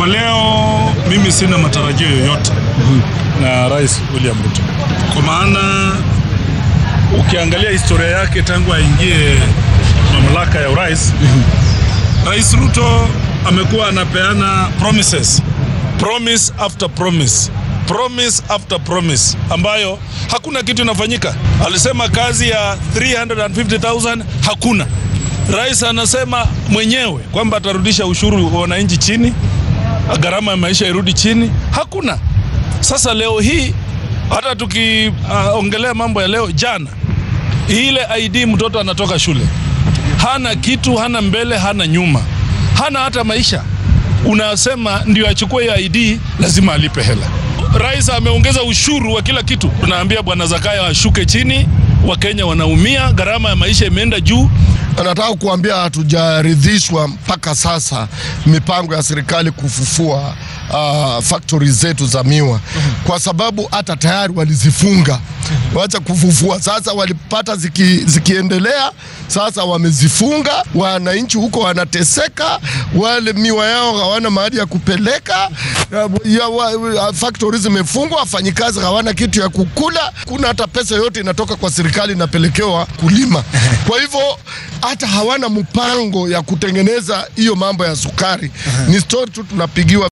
Kwa leo mimi sina matarajio yoyote na Rais William Ruto, kwa maana ukiangalia historia yake tangu aingie mamlaka ya urais, Rais Ruto amekuwa anapeana promises, promise after promise, promise after promise, ambayo hakuna kitu inafanyika. Alisema kazi ya 350,000 hakuna. Rais anasema mwenyewe kwamba atarudisha ushuru wa wananchi chini, gharama ya maisha irudi chini, hakuna. Sasa leo hii hata tukiongelea uh, mambo ya leo, jana ile ID mtoto anatoka shule hana kitu, hana mbele, hana nyuma, hana hata maisha. Unasema ndio achukue hiyo ID, lazima alipe hela. Rais ameongeza ushuru wa kila kitu. Tunaambia bwana Zakayo ashuke chini, Wakenya wanaumia, gharama ya maisha imeenda juu. Nataka kuambia hatujaridhishwa mpaka sasa mipango ya serikali kufufua uh, factory zetu za miwa kwa sababu hata tayari walizifunga, wacha kufufua sasa. Walipata ziki, zikiendelea sasa wamezifunga, wananchi huko wanateseka, wale miwa yao hawana mahali ya kupeleka ya, wa, factory zimefungwa, wafanyikazi hawana kitu ya kukula, kuna hata pesa yote inatoka kwa serikali inapelekewa kulima. Kwa hivyo hata hawana mpango ya kutengeneza hiyo mambo ya sukari. Ni story tu tunapigiwa